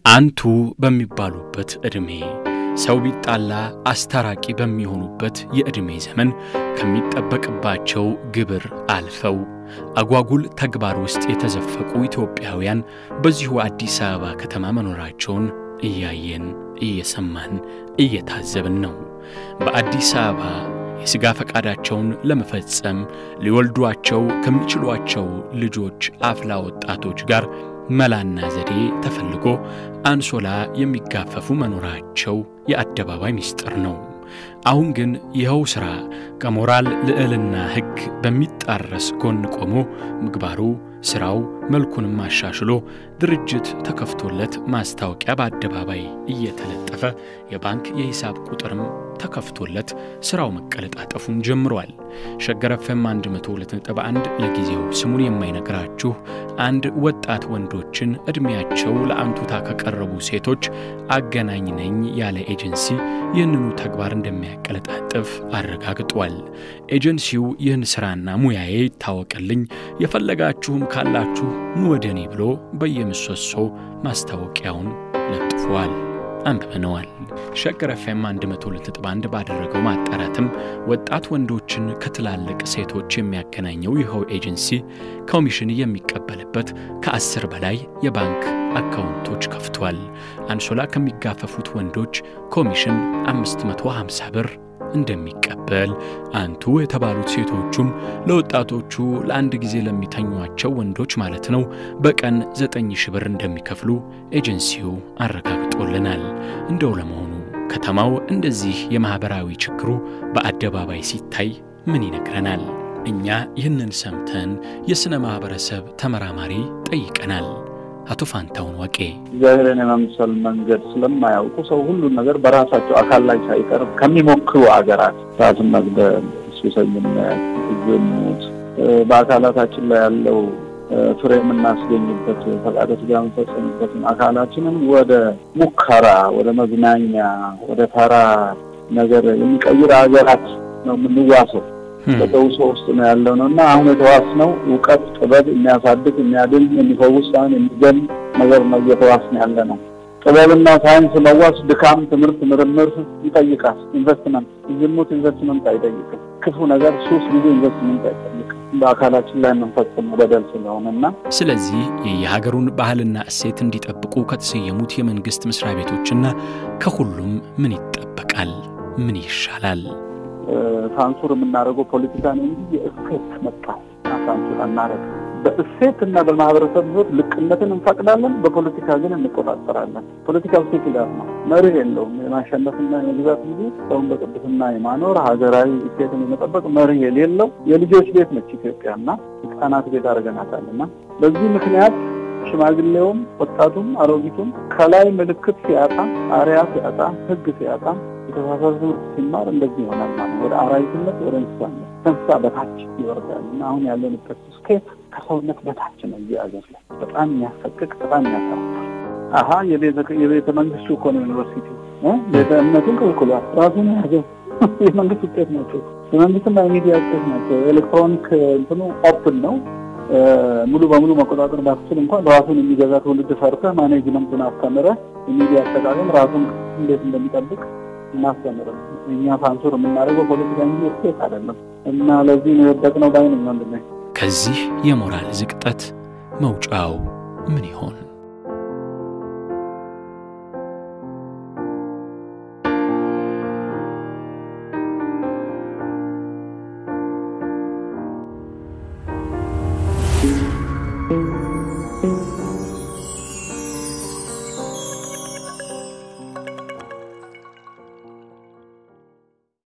አንቱ በሚባሉበት ዕድሜ ሰው ቢጣላ አስታራቂ በሚሆኑበት የዕድሜ ዘመን ከሚጠበቅባቸው ግብር አልፈው አጓጉል ተግባር ውስጥ የተዘፈቁ ኢትዮጵያውያን በዚሁ አዲስ አበባ ከተማ መኖራቸውን እያየን እየሰማን እየታዘብን ነው። በአዲስ አበባ የሥጋ ፈቃዳቸውን ለመፈጸም ሊወልዷቸው ከሚችሏቸው ልጆች አፍላ ወጣቶች ጋር መላና ዘዴ ተፈልጎ አንሶላ የሚጋፈፉ መኖራቸው የአደባባይ ምስጢር ነው። አሁን ግን ይኸው ሥራ ከሞራል ልዕልና ሕግ በሚጣረስ ጎን ቆሞ ምግባሩ ሥራው መልኩንም አሻሽሎ ድርጅት ተከፍቶለት ማስታወቂያ በአደባባይ እየተለጠፈ የባንክ የሂሳብ ቁጥርም ተከፍቶለት ሥራው መቀለጣጠፉን ጀምሯል። ሸገር ኤፍኤም 102.1 ለጊዜው ስሙን የማይነግራችሁ አንድ ወጣት ወንዶችን ዕድሜያቸው ለአንቱታ ከቀረቡ ሴቶች አገናኝ ነኝ ያለ ኤጀንሲ ይህንኑ ተግባር እንደሚያቀለጣጥፍ አረጋግጧል። ኤጀንሲው ይህን ሥራና ሙያዬ ይታወቅልኝ፣ የፈለጋችሁም ካላችሁ ኑ ወደ እኔ ብሎ በየምሰሶ ማስታወቂያውን ለጥፏል። አንብበነዋል። ሸገር ኤፍኤም 102.1 ባደረገው ማጣራትም ወጣት ወንዶችን ከትላልቅ ሴቶች የሚያገናኘው ይኸው ኤጀንሲ ኮሚሽን የሚቀበልበት ከአስር በላይ የባንክ አካውንቶች ከፍቷል። አንሶላ ከሚጋፈፉት ወንዶች ኮሚሽን 550 ብር እንደሚቀበል አንቱ የተባሉት ሴቶቹም ለወጣቶቹ ለአንድ ጊዜ ለሚተኟቸው ወንዶች ማለት ነው በቀን ዘጠኝ ሺህ ብር እንደሚከፍሉ ኤጀንሲው አረጋግጦልናል። እንደው ለመሆኑ ከተማው እንደዚህ የማኅበራዊ ችግሩ በአደባባይ ሲታይ ምን ይነግረናል? እኛ ይህንን ሰምተን የሥነ ማኅበረሰብ ተመራማሪ ጠይቀናል። አቶ ፋንታውን ወቄ እግዚአብሔርን የመምሰል መንገድ ስለማያውቁ ሰው ሁሉን ነገር በራሳቸው አካል ላይ ሳይቀር ከሚሞክሩ አገራት ራስን መግደል፣ ሱሰኝነት፣ ዝሙት በአካላታችን ላይ ያለው ፍሬ የምናስገኝበት ፈቃደ ሥጋ የምንፈጸምበትን አካላችንን ወደ ሙከራ፣ ወደ መዝናኛ፣ ወደ ተራ ነገር የሚቀይር ሀገራት ነው የምንዋሰው። በተውሶ ውስጥ ነው ያለው ነው እና አሁን የተዋስነው እውቀት፣ ጥበብ የሚያሳድግ የሚያድን፣ የሚፈውስ ሳይሆን የሚገል ነገር ነው እየተዋስን ያለ ነው። ጥበብና ሳይንስ መዋስ ድካም፣ ትምህርት፣ ምርምር ይጠይቃል። ኢንቨስትመንት፣ ዝሙት ኢንቨስትመንት አይጠይቅም። ክፉ ነገር ሱስ ብዙ ኢንቨስትመንት አይጠይቅም። በአካላችን ላይ የምንፈጽመው በደል ስለሆነ እና ስለዚህ የየሀገሩን ባህልና እሴት እንዲጠብቁ ከተሰየሙት የመንግሥት መስሪያ ቤቶችና ከሁሉም ምን ይጠበቃል? ምን ይሻላል? ሳንሱር የምናደርገው ፖለቲካ ነው እንጂ የእሴት መጣ ሳንሱር አናደርግ። በእሴት እና በማህበረሰብ ህይወት ልቅነትን እንፈቅዳለን፣ በፖለቲካ ግን እንቆጣጠራለን። ፖለቲካው ሴኩላር ነው፣ መርህ የለውም። የማሸነፍና የመግዛት እንጂ ሰውን በቅድስና የማኖር ሀገራዊ እሴትን የመጠበቅ መርህ የሌለው የልጆች ቤት ነች ኢትዮጵያ እና ህጻናት ቤት አድርገናታል እና በዚህ ምክንያት ሽማግሌውም ወጣቱም አሮጊቱም ከላይ ምልክት ሲያጣ አርያ ሲያጣ ህግ ሲያጣ የተሳሳተ ትምህርት ሲማር እንደዚህ ይሆናል ማለት ወደ አራዊትነት ወደ እንስሳነት ከእንስሳ በታች ይወርዳል እና አሁን ያለንበት ስኬት ከሰውነት በታች ነው። እዚህ አገር ላይ በጣም የሚያሰቅቅ በጣም የሚያሳፍር አሀ የቤተ መንግስቱ እኮ ነው ዩኒቨርሲቲ ቤተ እምነቱን ክልክሏል። ራሱን የያዘው የመንግስት ውጤት ናቸው። የመንግስትና የሚዲያ ውጤት ናቸው። ኤሌክትሮኒክ እንትኑ ኦፕን ነው። ሙሉ በሙሉ መቆጣጠር ባትችል እንኳን ራሱን የሚገዛ ትውልድ ሰርተህ ማኔጅመንቱን አስተምረህ የሚዲያ አጠቃቀም ራሱን እንዴት እንደሚጠብቅ እናስተምረን። እኛ ሳንሱር የምናደርገው ፖለቲካ እንጂ ስቴት አይደለም እና ለዚህ ነው የወደቅነው ባይነኝ ወንድሜ። ከዚህ የሞራል ዝቅጠት መውጫው ምን ይሆን?